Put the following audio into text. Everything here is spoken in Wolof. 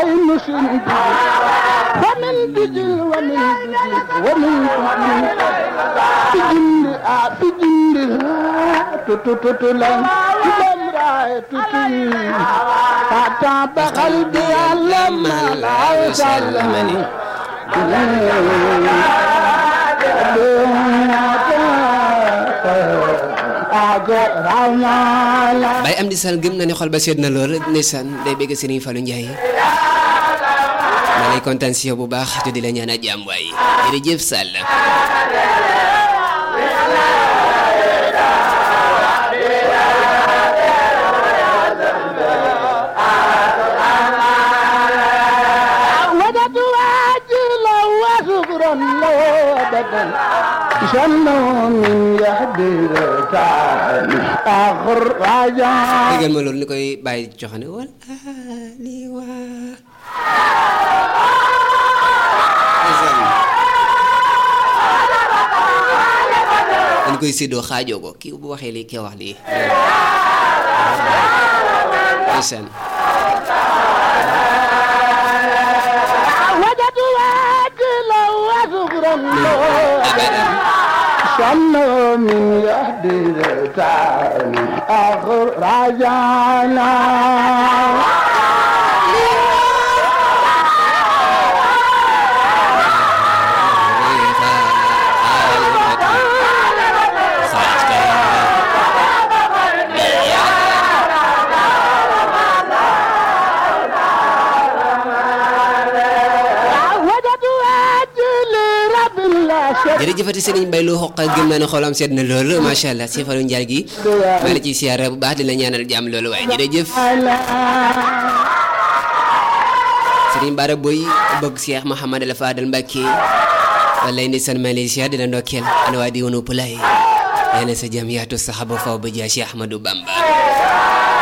عين سندي ومن دجل ومن دجل ومن دجل تجند آه تجند تتتتلن تلم راي تتني فتاب قلبي لما لا يسلمني Baye Amdi Sall gëm na ne xol ba sedd na lool ndeysaan day bëgg Serigne Fallou Ndiaye maa lay kontaan si yow bu baax te di la ñaanal jàmm waaye jërëjëf Sall وجدت واجلا وشكرا له ابدا شنو من يهدي تعالي اخر رجاء déggal ma loolu ni koy bàyyi joxane wal ali wa ndeysaan dañ koy séddoo xaajoo ko kii bu waxee lii kii wax lii ndeysaan وجدت واجلا وشكرا له abadan شنو من يهدي تعالي اخر رجانا وجدت واجلا رب الله شكرا jërëjëfati Serigne Mbaye lu xoq gëm naa ne xolam seet na loolu macha allah si Fallou Ndiaye gi maa la ciy siyaare bu baax di la ñaanal jàmm loolu waaye jërëjëf Serigne Bara Boy bëgg Cheikh Mouhamadou El Fadel Mbacké wallaay ndeysaan maa lay siyaar di la ndokkeel ana waa di woonu pulaay nee na sa jàmm yaatu saxaba faw ba jaa Cheikh Ahmadou Bamba